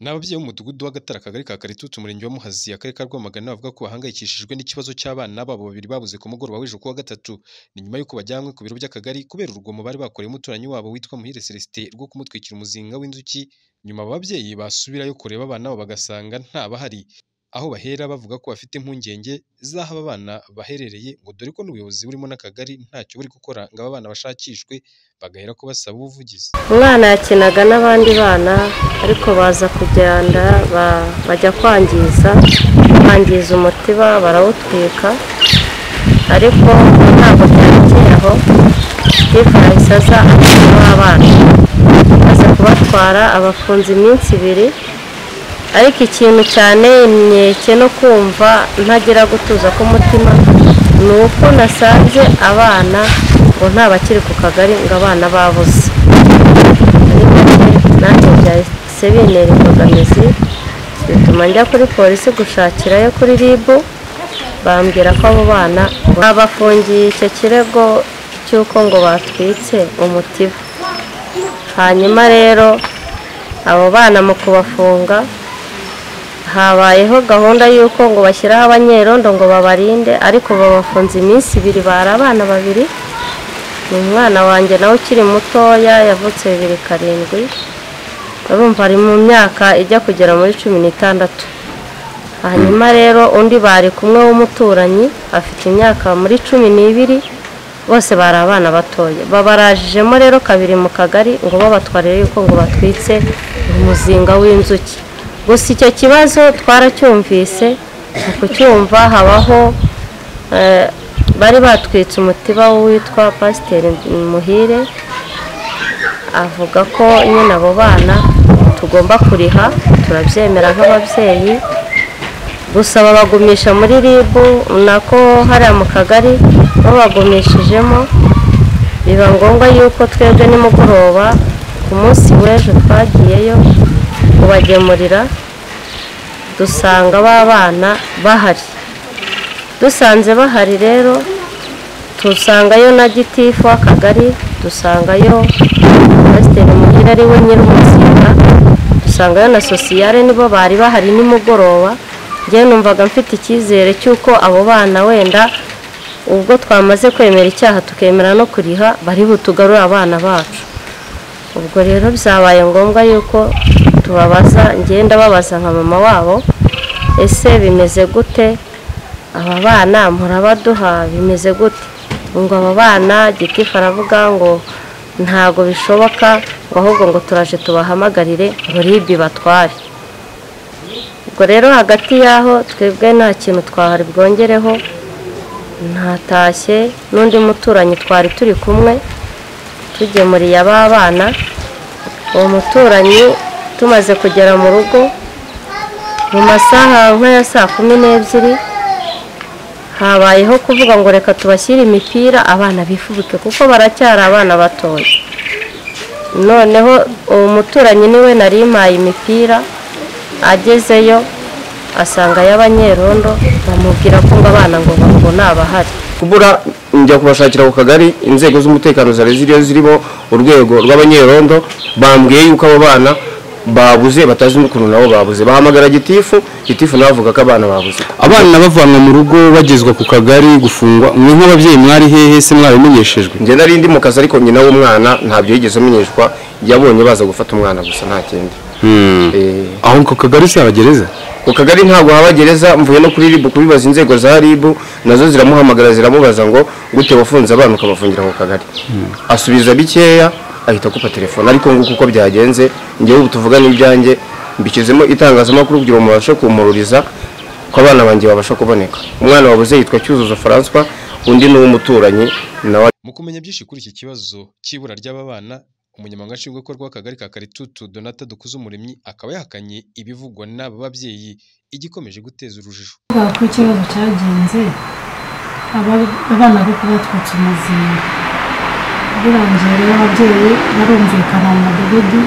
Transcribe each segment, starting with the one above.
Ni ababyeyi b'umudugudu w'Agatara akagari ka Karitusi umurenge wa Muhazi akarere ka Rwamagana bavuga ko bahangayikishijwe n'ikibazo cy'abana babo babiri babuze ku mugoroba w'ejo kuwa gatatu. Ni nyuma y'uko bajyanywe ku biro by'akagari kubera urugomo bari bakoreye umuturanyi wabo witwa Muhire Celestin rwo kumutwikira umuzinga w'inzuki, nyuma aba babyeyi basubirayo kureba abana babo bagasanga ntabahari. Aho bahera bavuga ko bafite impungenge z'aho aba bana baherereye ngo dore ko n'ubuyobozi burimo n'akagari ntacyo buri gukora ngo aba bana bashakishwe, bagahera ko basaba ubuvugizi. Umwana yakinaga n'abandi bana ariko baza kujyana bajya kwangiza, bangiza umutiba barawutwika ariko ntabwo byarekeye aho, Gitifu yahise aza abayobozi b'abana, aza kubatwara abafunze iminsi ibiri ariko ikintu cyane imyeke no kumva ntagira gutuza k'umutima ni uko nasanze abana ngo nta bakiri ku kagari ngo abana babuze nanjye byahise bintera imbogamizi bituma njya kuri polisi gushakirayo kuri RIB bambwira ko abo bana babafungiye icyo kirego cy'uko ngo batwitse umutiba hanyuma rero abo bana mu kubafunga habayeho gahunda y'uko ngo bashyiraho abanyerondo ngo babarinde ariko babafunze iminsi ibiri bari abana babiri ni umwana wanjye nawe ukiri mutoya yavutse bibiri karindwi urumva ari mu myaka ijya kugera muri cumi n'itandatu hanyuma rero undi bari kumwe w'umuturanyi afite imyaka muri cumi n'ibiri bose bari abana batoya babarajijemo rero kabiri mu kagari ngo babatwarire yuko ngo batwitse umuzinga w'inzuki gusa icyo kibazo twaracyumvise mu kucyumva habaho bari batwitse umutiba witwa pasiteri muhire avuga ko nyine abo bana tugomba kuriha turabyemera nk'ababyeyi gusa babagumisha muri ribu nako hariya mu kagari babagumishijemo biba ngombwa yuko twebwe nimugoroba ku munsi w'ejo twagiyeyo kubagemurira dusanga b'abana bahari dusanze bahari rero dusangayo na gitifu w'akagari dusangayo pasiteri muhire ari we nyir'umuzinga dusangayo na sosiyare nibo bari bahari nimugoroba njyewe numvaga mfite icyizere cy'uko abo bana wenda ubwo twamaze kwemera icyaha tukemera no kuriha bari butugarure abana bacu ubwo rero byabaye ngombwa yuko tubabaza ngenda babaza nka mama wabo ese bimeze gute aba bana murabaduha bimeze gute ngo aba bana gitifu aravuga ngo ntabwo bishoboka ngo ahubwo ngo turaje tubahamagarire ngo ribi batware ubwo rero hagati y'aho twebwe nta kintu twahari bwongereho ntatashye n'undi muturanyi twari turi kumwe tugemuriye aba bana uwo muturanyi tumaze kugera mu rugo mu masaha nk'aya saa kumi n'ebyiri habayeho kuvuga ngo reka tubashyire imipira abana bifubike kuko baracyari abana batoya noneho uwo muturanyi niwe nari impaye imipira agezeyo asanga y'abanyerondo bamubwira ko ngo abana ngo ngo ntabahari kubura njya kubashakira ku kagari inzego z'umutekano zari ziriyo zirimo urwego rw'abanyerondo bambwiye yuko abo bana babuze batazi n'ukuntu nabo babuze bahamagara gitifu gitifu nawe avuga ko abana babuze abana bavanwa mu rugo bagezwa ku kagari gufungwa mwe nk'ababyeyi mwari hehe se mwabimenyeshejwe njye nari ndi mu kazi ariko nyina w'umwana ntabyo yigeze amenyeshwa yabonye baza gufata umwana gusa nta kindi Eh, aho ku kagari si abagereza ku kagari ntabwo haba gereza mvuye no kuri ribu kubibaza inzego za ribu nazo ziramuhamagara ziramubaza ngo gute wafunze abana ukabafungira ku kagari asubiza bikeya ahita akupa telefone ariko nguko uko byagenze njyewe ubu tuvuganye ibyanjye mbishyizemo itangazamakuru kugira ngo mubashe kumururiza ko abana banjye babasha kuboneka umwana wabuze yitwa cyuzuzo francois undi ni uw'umuturanyi nawe Mu kumenya byinshi kuri iki kibazo cy'ibura ry'aba bana, umunyamabanga nshingwabikorwa w'akagari ka Karitutu Donata Dukuzumuremyi akaba yahakanye ibivugwa n'aba babyeyi igikomeje guteza urujijo. kuvuga ko ikibazo cyagenze aba- abana bo kubatwitsa umuzinga birangiye rero ababyeyi barumvikana mu mudugudu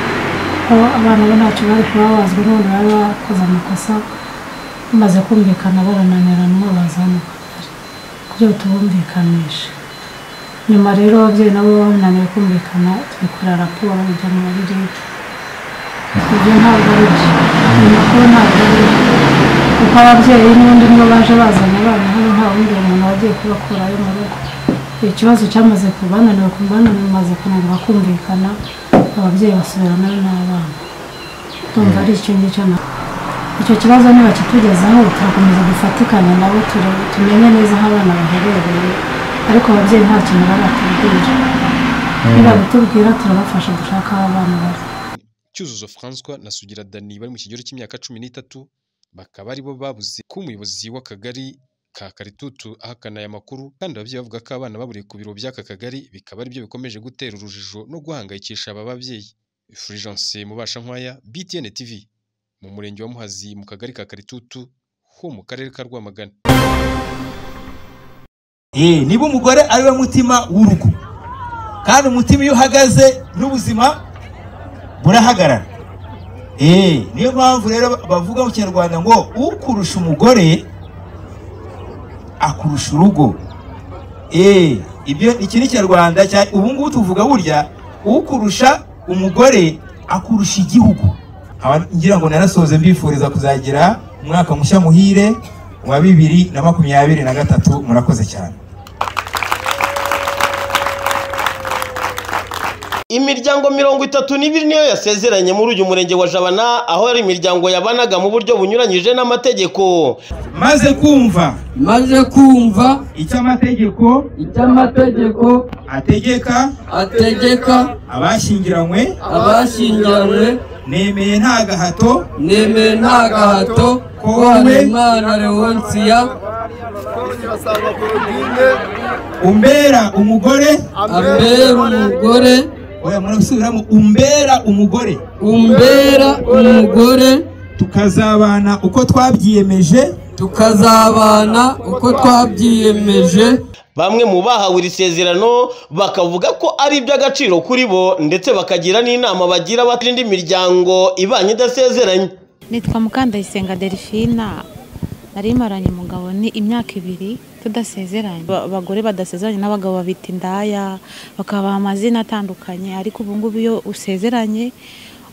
ko abana bo ntacyo bari kubabazwa none bari bakoze amakosa bamaze kumvikana barananirana bazana kugira ngo tubumvikanishe nyuma rero ababyeyi nabo bananiwe kumvikana twikorera raporo ijya muri leta ibyo ntabwo ari byo ayo makuru ntabwo ari kuko ababyeyi n'ubundi nibo baje bazanye abana hano nta wundi umuntu wagiye kubakurayo mu rugo ikibazo cyamaze kubananira ku bananira maze kunanira kumvikana ababyeyi basubirana n'abana tumva ari icyo ngicyo na icyo kibazo ntibakitugezaho turakomeza dufatikane nabo ture- tumenye neza aho abana baherereye ariko ababyeyi nta kintu baratubwira nibabitubwira turabafasha gushaka aho abana bari cyuzuzo francois na sugira dani bari mu kigero cy'imyaka cumi n'itatu bakaba aribo babuze ko umuyobozi w'akagari ka karitutu ahakana aya makuru kandi ababyeyi bavuga ko abana baburiye ku biro by'aka kagari bikaba aribyo bikomeje gutera urujijo no guhangayikisha aba babyeyi fulgence mubashankwaya btn tv mu murenge wa muhazi mu kagari ka karitutu ho mu karere ka rwamagana Eh, niba umugore ari we mutima w'urugo kandi umutima iyo uhagaze n'ubuzima burahagarara Eh, niyo mpamvu rero bavuga mu kinyarwanda ngo ukurusha umugore akurusha urugo Eh, ibyo iki ni ikinyarwanda cya ubu ngubu tuvuga burya ukurusha umugore akurusha igihugu Haba- ngira ngo narasoze mbifuriza kuzagira umwaka mushya muhire wa bibiri na makumyabiri na gatatu murakoze cyane imiryango mirongo itatu n'ibiri niyo yasezeranye muri uyu murenge wa jabana aho yari imiryango yabanaga mu buryo bunyuranyije n'amategeko maze kumva maze kumva icyo amategeko icyo amategeko ategeka ategeka abashyingiranywe abashyingiranywe nemeye nta gahato nemeye nta gahato ko habimana leonsiya umbera umugore ambera umugore oya murasubiramo umbera umugore umbera umugore tukazabana uko twabyiyemeje tukazabana uko twabyiyemeje bamwe mu bahawe iri sezerano bakavuga ko ari iby'agaciro kuri bo ndetse bakagira n'inama bagira abatindi miryango ibanye idasezeranye nitwa mukandayisenga delphina nari maranye umugabo ni imyaka ibiri tudasezeranye Ba- abagore badasezeranye n'abagabo babita indaya bakabaha amazina atandukanye ariko ubu ngubu iyo usezeranye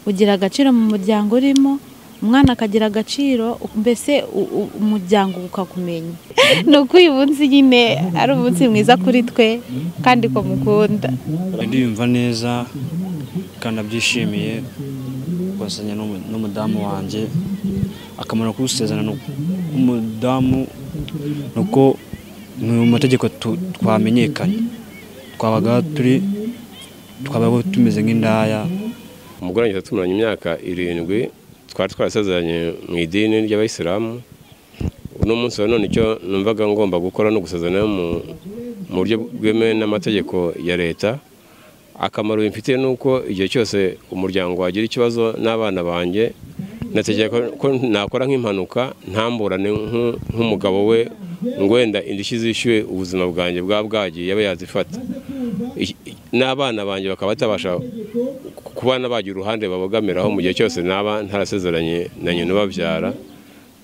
ugira agaciro mu muryango urimo umwana akagira agaciro mbese u- u- umuryango ukakumenya ni uko uyu munsi nyine ari umunsi mwiza kuri twe kandi ko mukunda ndiyumva neza kandi abyishimiye guhasanya n'umu- n'umudamu wanjye akamaro k'usezerano n'umudamu ni uko mu mategeko tu- twamenyekanye twabaga turi twabaga tumeze nk'indaya umugore wanjye tumaranye imyaka irindwi twari twarasezeranye mu idini ry'abayisilamu uno munsi wa none icyo numvaga ngomba gukora no gusezerana mu mu buryo bwemewe n'amategeko ya leta akamaro bimfitiye ni uko igihe cyose umuryango wagira ikibazo n'abana banjye nategeka ko- ko nakora nk'impanuka ntamburane nk'u- nk'umugabo we ngo wenda indishyi zishyuwe ubuzima bwanjye bwa bwagiye abe yazifata Iki- n'abana banjye bakaba batabasha kubana bagira uruhande babogamiraho mu gihe cyose naba ntarasezeranye na nyina ubabyara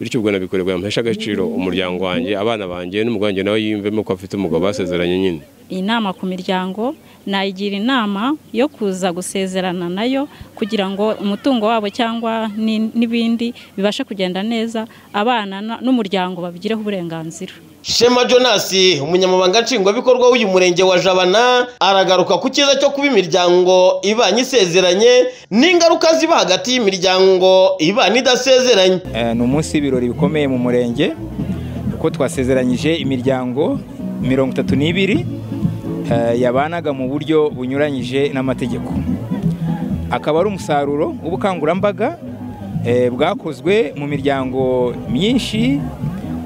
bityo ubwo nabikorerwa yamuhesha agaciro umuryango wanjye abana banjye n'umugore wanjye nawe yiyumvemo ko afite umugabo basezeranye nyine inama ku miryango nayigira inama yo kuza gusezerana nayo kugira ngo umutungo wabo cyangwa ni- n'ibindi bibashe kugenda neza abana na- n'umuryango babigireho uburenganzira shema jonas umunyamabanga nshingwabikorwa w'uyu murenge wa jabana aragaruka ku cyiza cyo kuba imiryango ibanye isezeranye n'ingaruka ziba hagati y'imiryango ibanye idasezeranye Eh, ni umunsi w'ibirori bikomeye mu murenge kuko twasezeranyije imiryango mirongo itatu n'ibiri eh, yabanaga mu buryo bunyuranyije n'amategeko akaba ari umusaruro w'ubukangurambaga eh, bwakozwe mu miryango myinshi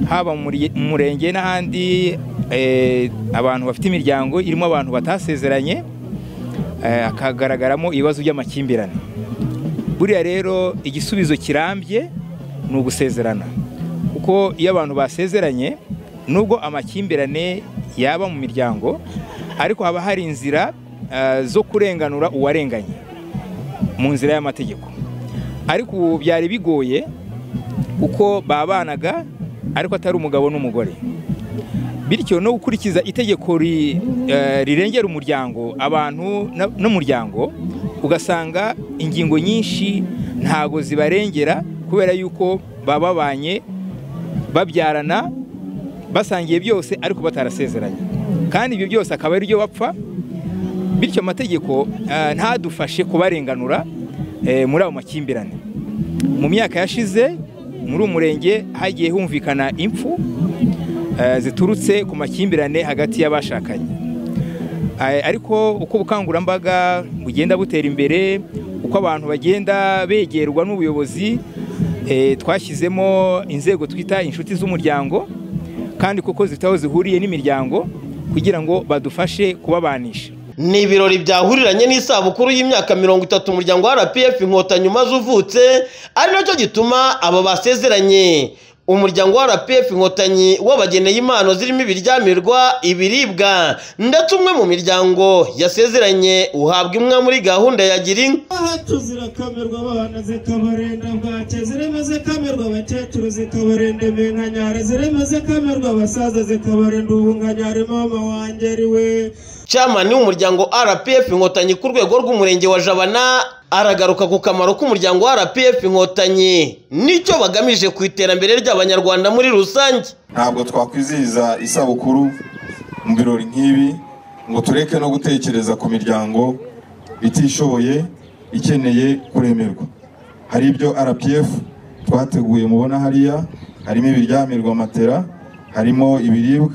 haba mu murye- mu murenge n'ahandi eh, abantu bafite imiryango irimo abantu batasezeranye eh, hakagaragaramo ibibazo by'amakimbirane buriya rero igisubizo kirambye ni ugusezerana kuko iyo abantu basezeranye nubwo amakimbirane yaba mu miryango ariko haba hari inzira eh, zo kurenganura uwarenganye mu nzira y'amategeko ariko ubu byari bigoye kuko babanaga ariko atari umugabo n'umugore bityo no gukurikiza itegeko ri- eh, rirengera umuryango abantu na- n'umuryango ugasanga ingingo nyinshi ntago zibarengera kubera yuko baba babanye babyarana basangiye byose ariko batarasezeranye kandi ibyo byose akaba ari byo bapfa bityo amategeko eh, ntadufashe kubarenganura eh, muri ayo makimbirane mu myaka yashize muri uyu murenge hagiye humvikana impfu eh, ziturutse ku makimbirane hagati y'abashakanye Eh, ariko uko ubukangurambaga bugenda butera imbere uko abantu bagenda begerwa n'ubuyobozi eh, twashyizemo inzego twita inshuti z'umuryango kandi kuko zifite aho zihuriye n'imiryango kugira ngo badufashe kubabanisha ni ibirori byahuriranye n'isabukuru y'imyaka mirongo itatu umuryango wa rpf inkotanyi umaze uvutse ari nacyo gituma aba basezeranye umuryango wa rpf inkotanyi w'abageneye impano zirimo ibiryamirwa ibiribwa ndetse umwe mu miryango yasezeranye uhabwa imwe muri gahunda ya gira inka ahacu zirakamirwa abana zikabarenda bwake zirimo zikamirwa abakecuru zikabarenda iminkanyari zirimo zikamirwa abasaza zikabarenda ubunganyari mama wanjye ariwe camani w'umuryango rpf inkotanyi ku rwego rw'umurenge wa jabana aragaruka ku kamaro k'umuryango wa rpf inkotanyi n'icyo bagamije ku iterambere ry'abanyarwanda muri rusange ntabwo twakwizihiza isabukuru mu birori nk'ibi ngo tureke no gutekereza ku miryango itishoboye ikeneye kuremerwa hari ibyo rpf twateguye mubona hariya harimo ibiryamirwa matera harimo ibiribwa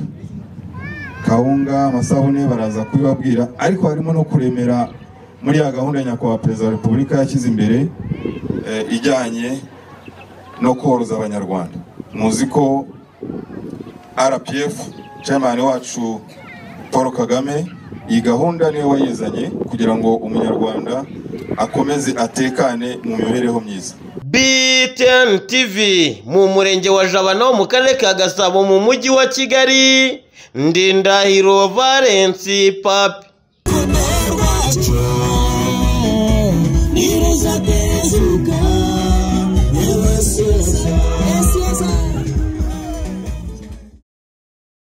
kawunga amasabune baraza kubibabwira ariko harimo no kuremera muri ya gahunda nyakubahwa perezida wa repubulika yashyize imbere eh, ijyanye no koroza abanyarwanda muzi ko rpf chairman wacu paul kagame iyi gahunda niwe wayizanye kugira ngo umunyarwanda akomeze atekane mu mibereho myiza btn tv mu murenge wa jabana wo mu karere ka gasabo mu mujyi wa kigali ndindahiro valensi papi It is a desert girl.